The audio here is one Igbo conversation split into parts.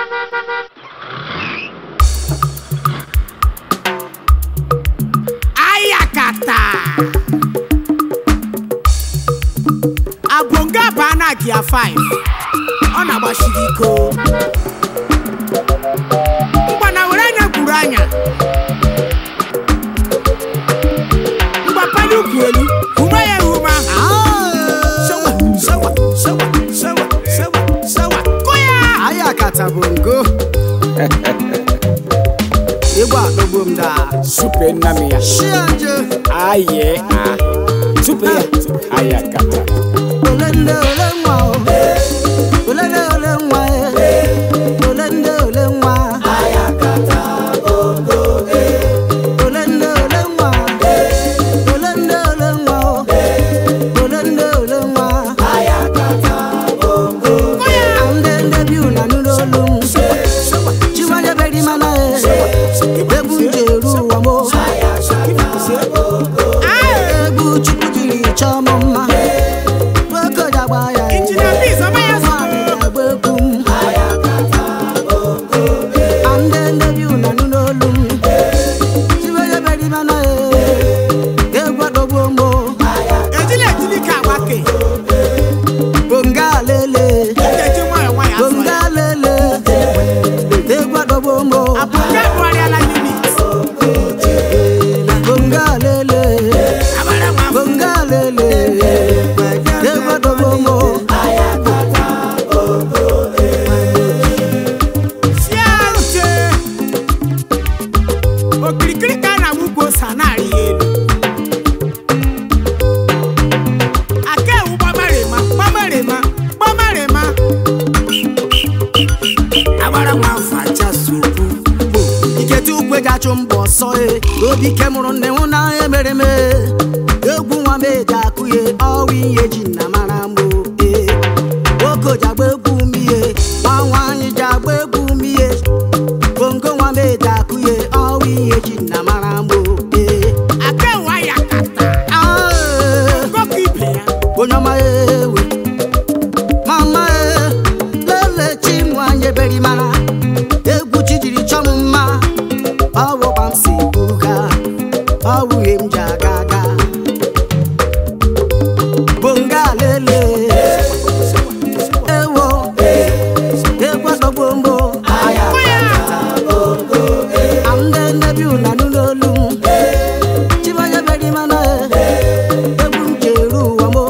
ayakata abonga baa na gia 5 ọ na-agbachiri iko mgbana were anya gwuru anya mgbapanye ukwu elu hụma ya ehuma Shawa, shawa, shawa, shawa, shawa, shawa. Kụ ya! aya kata bongo ịgba adọgbo m daa Supe nami ya. shianje Aye ah. Supe ya. Aya kata. olende ole nwa o olende ole nwa e olende ole nwa olende ole nwa olende ole nwa o olende ole nwa ande nde bi una nulo lu chiwanye beri mana e egwu nje eru ụwa mo egwu chukwu jiri chọọ m mma nwoke jagba ya e Injinia Peace, ọma ya so. nwaanyị jagba egwu m ande nde bi una nulo lu chiwanye beri mana e egwu adọgbo mo ejila ejili ka agbake bonga lele eji nwayọ nwayọ azụ bonga ya lele egwu adọgbo mo abụja bụgharịala unit bonga lele abara nwa afọ bonga lele egwu adọgbo mo Chiaruche. okirikiri ka a na-awụgbo ose na-arị ya elu aka ewu gbamarịma gbamarịma gbamarịma agbara nwa afọ aja sokwu ikete ukwe ji achụ mbọ ọsọ e obi ike mụrụ nne nwụ na emere m e. egwu nwa m eji akụ ye ọwa ihe ji na mara m e nwoke ji agba egwu m ihe nwa nwaanyị ji agba egwu m ihe bongo nwa m eji akụ ye ọwa ihe ji na mara m e aka ewu aya kata Ah, e. ngọkọ ibe ya onye ọma ewe mama e lele chi nwanyị beri mara egwu chi jiri chọọ m mma ọwụ gbam si buga ọwụ ihe m ji aga aga bonga lele ewo egwu adọgbo mbo ande nnebi una n'olu m chimanya beri mana e egwu m ji eru ụwa mo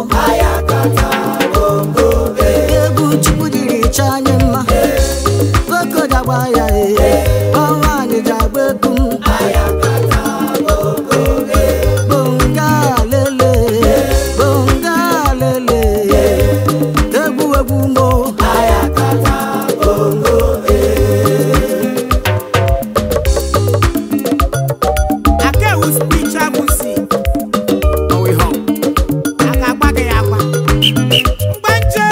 egwu chukwu jiri chọọ anyị mma nwoke ji agba ya e ọnwa anyị ji agba egwu m bonga lele bonga lele egwu egwu mo aka ewu spiritual music ọwụ ihe ọ. a ga-agba gị ya agba mgbanje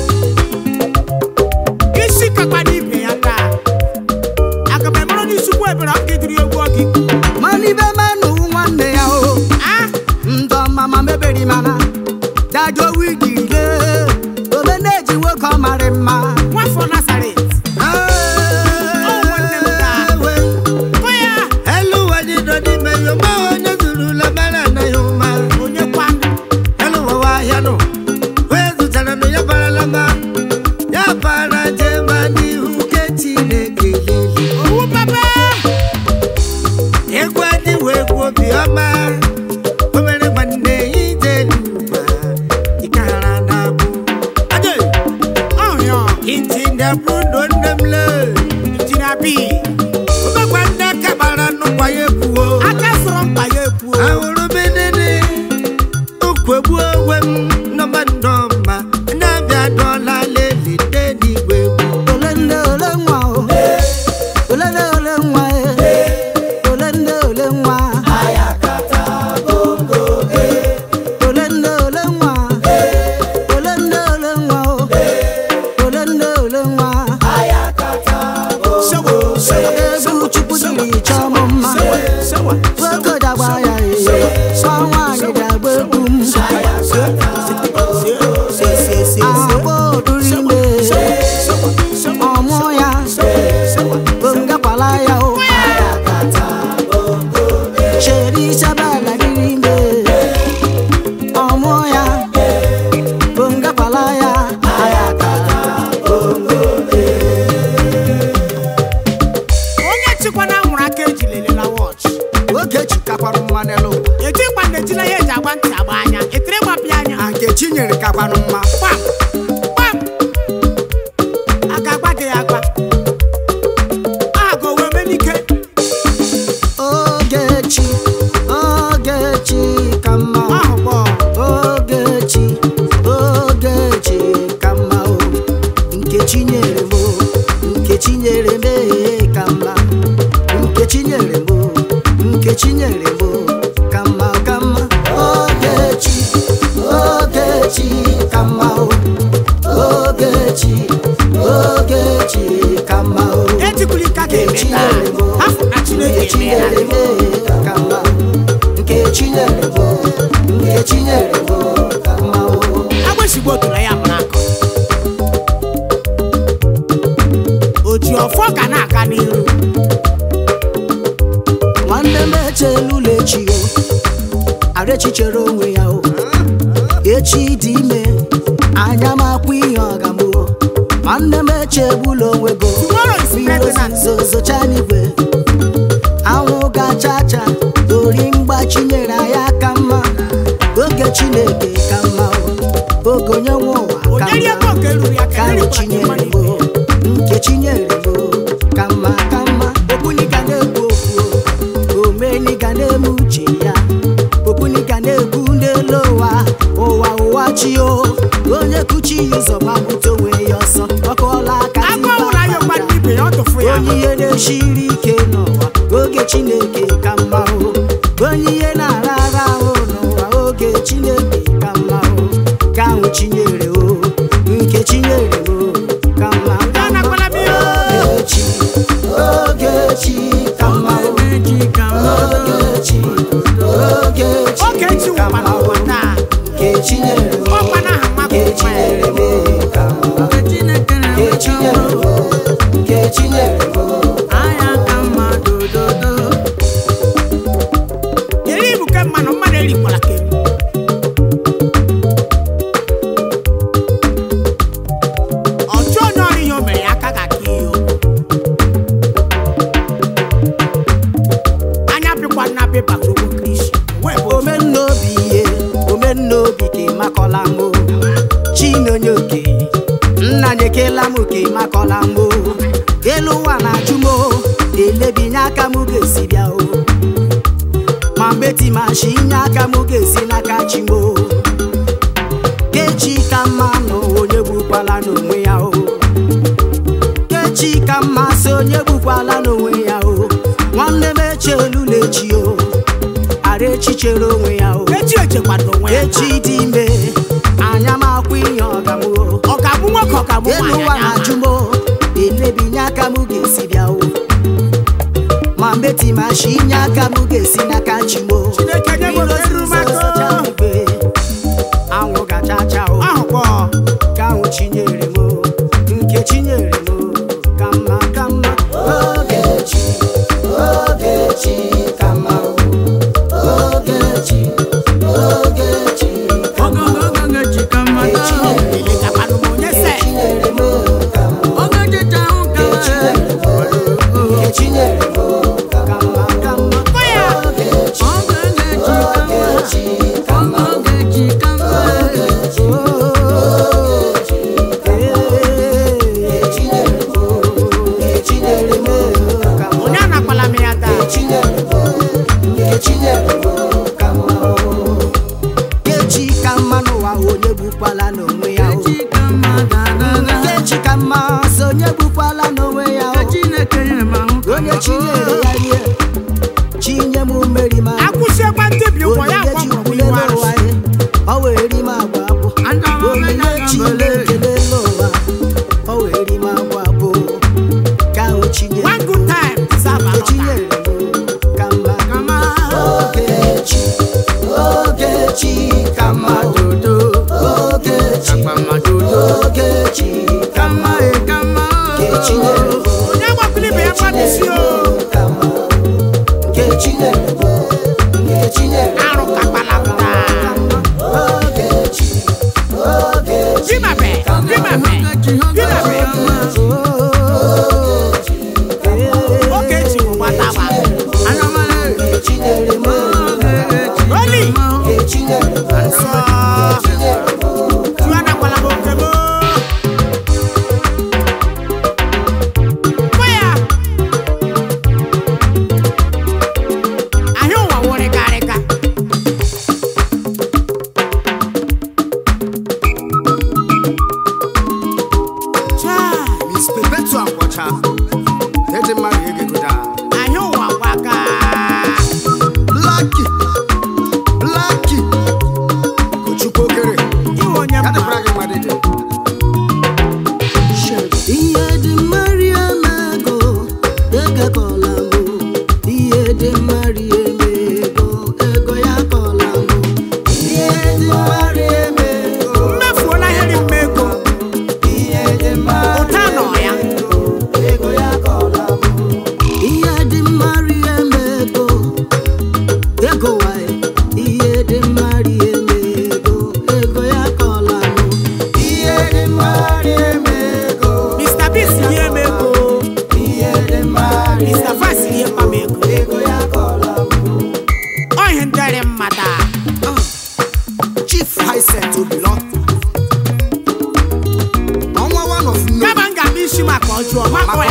isi kakpa n'ibe ya taa aga m emere n'isukwu ebere ọ ga-ediri egwu ọgị mana ibe manụ nwanne ya o ah ndọ mama meberi mana dajo wigi le obe na-eji nwoke ọ marị mma nwafọ nazaret nwanne m taa. kụ ya Elu wadi dodi me yo ma onye zuru la mara na yo ma. onye kwa Elu wa wa ya no. We zutara no ya bara la ma. Ya bara je ma ni hu ke Chineke lili. owu papa Egwu adị we egwu obi ọma. O mere nwanne ije n'ụwa. Ikara na abụ. Ade! ọhịa Inti na brudo nne m le. injinia bi Omekwa nne kabara nnukwu ya ekwuo. aka sọrọ mkpa ya ekwuo ahụrụ bedede ukwegbu onwe m nọmba ndọmba na-abịa dọla lelite n'igwe egwu ole nne ole nwa o ole nne ole nwa e ole nne ole nwa ole nne ole nwa ole nne ole nwa o ole nne ole nwa shawo shawo ejila ya eji agba ntị agba anya etiri gbapịa anya na nke chinyere kakwanụ mma gbam gbam aka agba gị ya agba agụ wee menike ogechi ogechi ka mma o. ahụ kpọọ ogechi ogechi ka mma o nkechi nyere m o nkechi nyere m ee ka mma nkechi nyere m o nkechi nyere m o ka mma ka mma ogechi ogechi ka mma o ogechi ogechi ka mma o etikwuru ike ga-eme nkechi taa nyere m o afọ na chineke nkechi emeela nyere m ee ka mma nkechi nyere m o nkechi nyere m o ka mma o agbịsigbo tụrụ ya mụrụ akọ o ji ọfọ ga na-aga n'iru nwanne m echelula echi o arechi chere onwe ya o echi dị ime anya m akwụ ihe ọgamụ nwanne m echegbula onwe go Tomorrow is pregnant. zozocha n'igwe anwụ gacha cha ori mgbachi nyere anyị aka mma oge chineke ka mma o oge onye nwe ụwa ka onyeri ego mma nke ruru ya ka ka eri ahụ chinyere m o, nke chinyere m o, ka mma ka mma okwuniga na-ekwu okwu o, omeniga na-eme uche ya okwuniga na-ekwu n'elu ụwa ụwa ụwa chi o onye kuchi ya ụzọ gbapụta onwe ya ọsọ ọkọọla aka agụ ọnwụrụ anya gba ndị ibe ya ọ tụfu ya onye ihe na-esiri ike n'ụwa oge chineke ka mma o onye ihe na-ara ara ahụ n'ụwa oge chineke ka mma o ka ahụ chinyere o nke chinyere o ka mma ka mma anakwala m ihe ogechi ogechi ka mma o ogechi ogechi oge echi ka nwụkwa mma o n'ụwa taa nke chinyere o ọkwa na aha mmadụ nke chinyere o ka mma nke chinyere o nke chinyere o eri ibu ke mmanụ mmadụ erikwala ka eri ọchụ onye ọrụ ihe o mere ya aka ga-aka ihe o. anya pịkwa na pepa gbogbo kristi wee bụ omen omennaobi ihe omennaobi ka ịmakọla m o chinonye oke nna nyekela m ka ịmakọla m o elu ụwa na-ajụ m o elebinye aka m ga-esi bịa o ma mgbe timashi inye aka m ga-esi n'aka chi m o kechi ka mma nụ onye gbukwala n'onwe ya o kechi ka mma sị onye gbukwala n'onwe ya o nwanne m echelula echi o ara echi chere onwe ya o echi echekwado onwe ya echi dị ime anya m akwụ ihe ọgamụ o ọ ga-abụ nwoke ọ ga-abụ elu nwaanyị ụwa anya na-ajụ m o elebinye aka m ga-esi bịa o ma mgbe timashi inye aka m ga-esi n'aka chi m o Chineke nye m Mmiri oke ruru m aka. ozuzo zocha igwe, anwụ gachacha o ahụ kpọọ ka ahụ chinyere m o, nke chinyere m o, ka mma ka mma ogechi ogechi ka mma o, ogechi ogechi ka mma o, nke chinyere m o, elekakwanụ m onye se nke chinyere m o, ka mma o, nke chinyere m o, nke chinyere m o, ka mma ka mma Kọ ya. ogechi ogechi ka mma o, ogechi onye anakwala m ya taa kechi ka mma n'ụwa onye gbukwala n'onwe ya o kechi ka mma sị onye gbukwala n'onwe ya o onye chinyere ya rie chinye m mmeri ma akwụsịekwa ndebi ụkwụ ya onyinye akwa mụrụ chikwule iwu n'ụwa arụsị ya o wee ri m agwa abụ onyinye chinekele n'ụwa o wee ri m agwa abụ ka ahụ chinyere one good time deserve nke another chinyere m ka mma kama Ogechi, Ogechi ka mma dodo Ogechi, Ogechi ka mma Nkechi nyere m onye agbakwụla ibe ya mmadụ isi o ka mma Nkechi nyere m Nkechi nyere m arụ kakpala m taa Ogechi, Ogechi dimabe dimabe dimabe oge eji bụ gbatawa Nkechi nyere m oli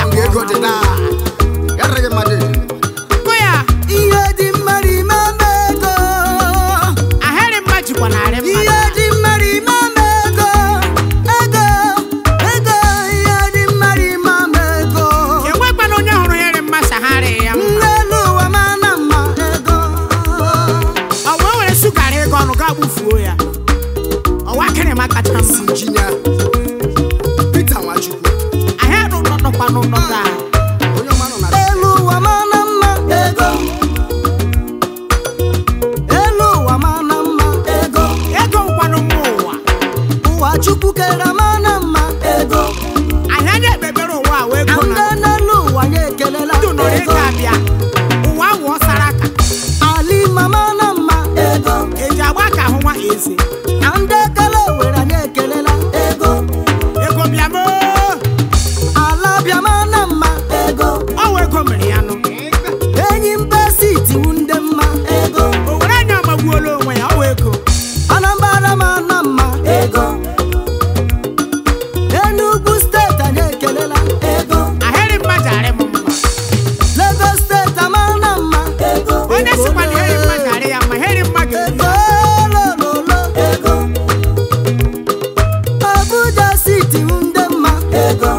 nga ego dị na ya rịghị mmadụ Kụ ya, ihe dị mmadụ ime ama ego ahịrị mma jikwa narị mmadụ. ihe dị mmadụ ime ama ego ego ego ihe dị mmadụ ime ama ego Enwekwana onye hụrụ ahịrị mma sagharị ya mma. n'elu ụwa mana mma ego Ọ wee were sukara ego ọnụ gaa gbufuo ya. Ọwa akịrịma kacha mma. injinia Peter Nwachukwu Ahịa nọ nọ- nọkwa n'ụlọ ga. onye ọma nọ na elu ụwa mana mma ego elu ụwa mana mma ego Ego nkwanụ mma ụwa. ụwa chukwu kere mana mma ego Ahịa na-ekpebere ụwa a wee ego ndị na n'elu ụwa ya ekelela ndụ nọrọ ego ego abịa. Ụwa wụọ sara aka. ali mama na mma ego Eji agba ka ahụ nwa eze. na ndị ekele were anyị ekelela ego Ego bịa moo. ala bịa mana mma ego Ọ wụ ego mere ya nụ. enyi mba siti wu ndị mma ego O were anya ọmagbuola onwe ya, ọ wụ ego. anambra mana mma ego enugwu steeti anyị ekelela ego Ahịrị mma jarị m mma. lagos steeti amana mma ego Onye sịkwa na ahịrị mma jarị ya mma, ahịrị mma ga-eri ya. Olololo ego Abuja siti wu ndị mma ego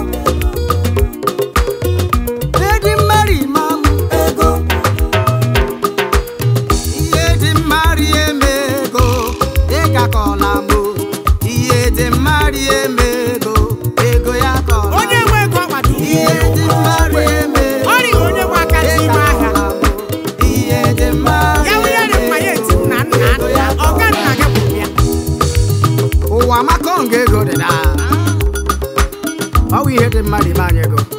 Edi mmari mamụ ego Ihe dị mmari eme ego ịga kọla mụ Ihe dị mmari eme ego ego ya kọla Onye nwe ego ọgbata Ihe dị mmari eme ego Ọ rịghị onye nwe aka n'ime ahịa. Ihe dị mmari Ya wụ ya dị mma ya eti nna nna nna ọga nna gị bụ ya. ụwa maka nga ego dị na ọ bụ ihe dị mmadụ ime anyị ego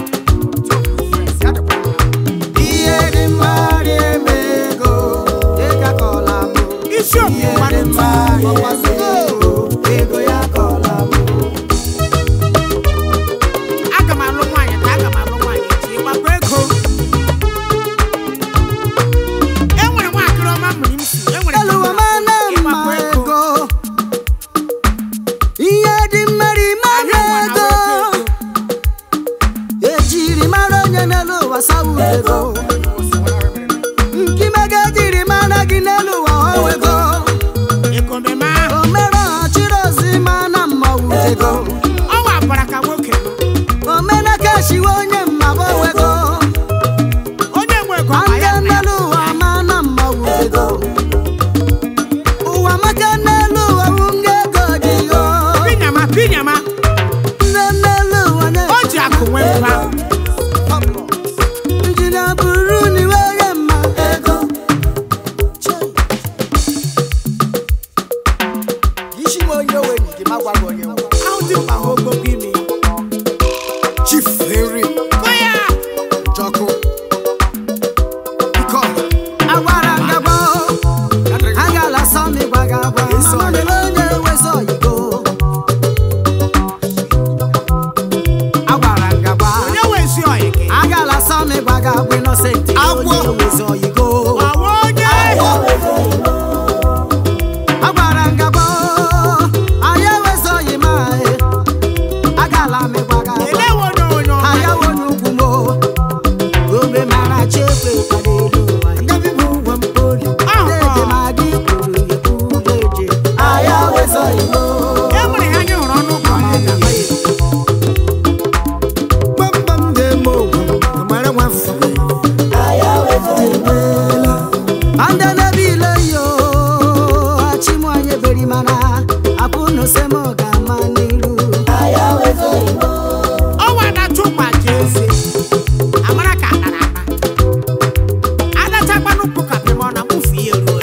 ihe dị mmadụ eme ego ịga kọla m Isi okwu ihe dị gbanụ mmadụ eme ego ego ya kọla m aga m alụ nwaanyị taa aga m alụ nwaanyị echi ịgbakọ ego e nwere nwaakịrị ọma mmiri m si e nwere elu ụwa mana mma ịgbakọ ego ego ihe dị mmadụ ime anyị Anyị nwa ego na nwoke ego. ejiri mara onye n'elu ụwa sawu ego nkimega ejiri mara gị n'elu ụwa ọwa ego ego meme ahụ o mere ọchịrị ozi ma na mmanwụ ego ọ wapụra ka nwoke nọ. o mere ka shiwe onye mmaba ego onye nwe ego ma ma ndị ya na n'elu ụwa ma na mmanwụ ego ụwa maka n'elu ụwa wụ nga ego dị yo pinyama pinyama ndị n'elu ụwa na o ji akụ nwee mba injinia bụrụ n'iwe onye mma ego isi nwe onye owe nyi gị ma gwa gị onye nwe ahụ dị mkpa ha ogbogo ime chief henry kụ ya Jọkụ Ike ọha Agwara ngagba Agala sọmi gbaga agba Mama lele onye wezi oyibo Agwara ngagba onye wezi ọyị gị Agala sọmi gbaga agba Innocent Agwọ. onye wezi oyibo ọwa onye Agwara ngagba Anyị wezi oyima Agala mi gbaga agba elewe onye onye ọma ayawo n'ugwu mo ome mara chekwe kwadoro ụwa Agabi bụ ụwa mpoli. leje ma dị kwuru ekwu leje ayawo zọ igbo e nwere ha anyị hụrụ ọnụ ụkọ anyị ga Gbamgbam na-eme ogwu, amara nwafọ. ande n'ebe ile yo achịmụ anyị beri mana apụ n'osem ga-ama n'iru ọwa na-achụ gbaji eze amara ka anara ana adachakwanụ mpụ ka pịma ọ na mụfu ihe ruo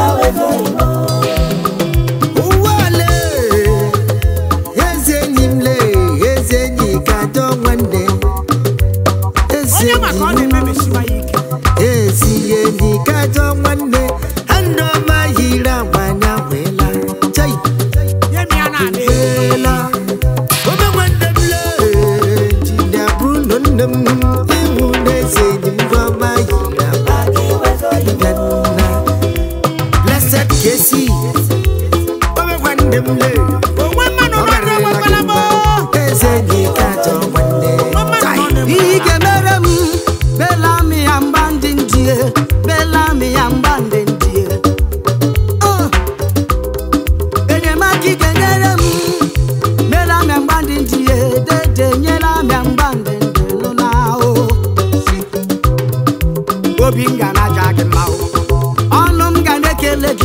Ụwa ole, eze enyi m le, eze enyi ka dọ nwanne. Eze onye maka ọ enyi m, na-emebisiwa ya ike ezi enyi ka dọ nwanne. Andụ ọma yiri agwa anya nwela. Chai, nye m ya na-adị nwela. Ome nwanne m le, jide abụrụ nọ nne m. Ịhụ na eze enyi m bụ ọma yiri agwa. Ịbịa nna. Blessed Kesi. Ome nwanne m le. onwe mmanụ nọ na-enwekwala m Eze enyi ka dọ nwanne. onwe mmanụ nọ na-enwe ihe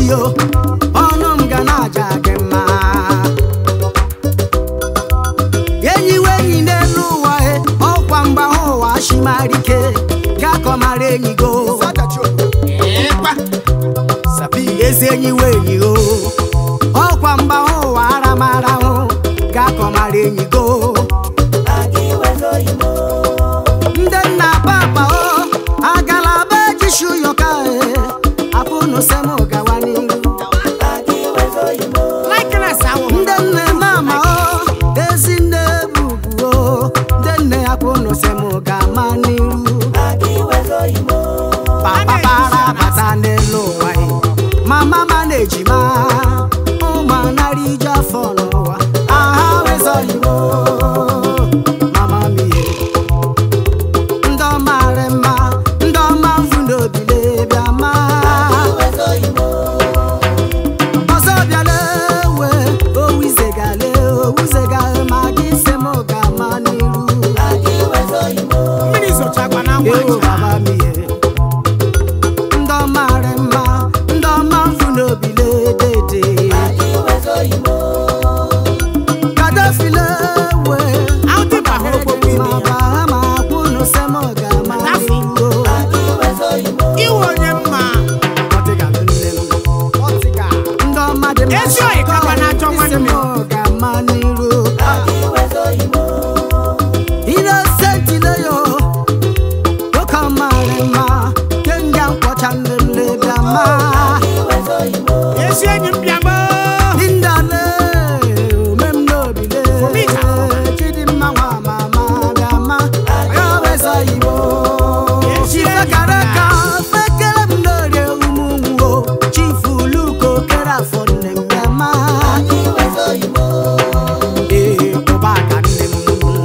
yo ọnụ m ga na-aja gị mma enyi we enyi n'elu ụwa e ọkwa mgba hụ ụwa shimarike gakọmara enyi go ezi enyi we enyi o ọkwa mgba hụ ụwa aramara hụ gakọmara enyi go ndị nna papa o agala be jishu yoka e apụnụ sem gawa n'iru likeness ahụ ndị nne mama o ezi nne bubu o ndị nne apụnụ sem ga-ama n'iru papa para bata n'elu ụwa e. mama ma na-ejima ụmụ anara ije afọ n'ụwa aha wezọghị m o. mama m ihe ndị ọma rị mma ndị ọma mfu n'obile bịa ma ọzọ bịala ewe owuzegale owuzegale ma gị se m ga-ama n'iru mmiri zochakwa na ewo ngwa baba m ihe ndị ọma rị mma ndị ọma mfu n'obile dede kadafile ewe aụdịba hụrụ okpokpo ime ma ya baha ma kwunu se m ga-ama Dafi. n'iru iwe onye mma ọdịgalụ nne m ndị ọma dị mma Ezi oyi kakwa na-achọ nwanne. isi m ga-ama n'iru Innocent yo oke ọmarị mma kenga nkwọcha nne m lebịa ma ezi enyi m bịagbo Lindale ome m n'obile Omika. Chidimma nwa mama bịa ma ya weza igbo Ezi enyi m Chifekara bịa. ka fekere m n'orie ụmụ nwuo Chifu Luko kere afọ nne m bịa ma Ee, ụbaka nne m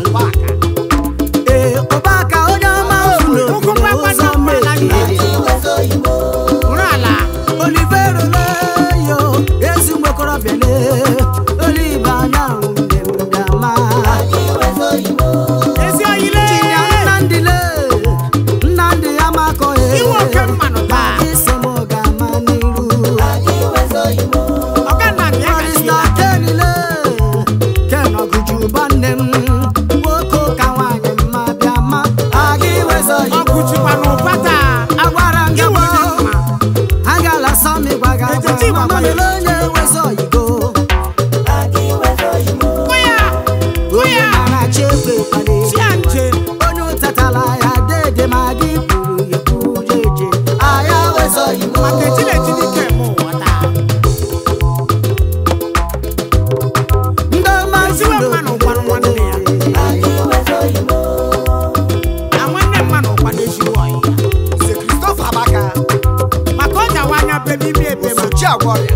Ee, ụbaka onye ọma ofu Ụkwụ n'obile gbagba ụzọ na mgbala mmehie hụrụ ala olivero leyo ezi nwekorobịa le olive anyanwụ nne m bịama ezi oyile chinya nnamdị le nnamdị amakọ iwe oke mmanụ taa isi m ga-ama n'iru ọga nna bịa ọrịsta gachiela kenile ken ọgụjuba nne m nwoke ka nwaanyị mma bịama aga iwezọ ọgụ jikwa n'ụba taa agwara m gị iwe onye gboo mma agala sọmi gbaga Etiti agwa gbagba ya. mamele onye wezọ yigo hụ ya hụ onye ya mara chi ekwe kpali chi ya nche onye ụtatala ya dede ma gị kwuru ya kwujeje aya wezọ yigo maka ejilejili ike eme ụwa taa ndị ọma Eziwe mmanụ gwanụ nwanne ya. na nwanne mmanụ ụkwa na-ezigbo ọyị ya maka ọ jawa anya bebe ime ebe ma Sochi agwọ ọrịa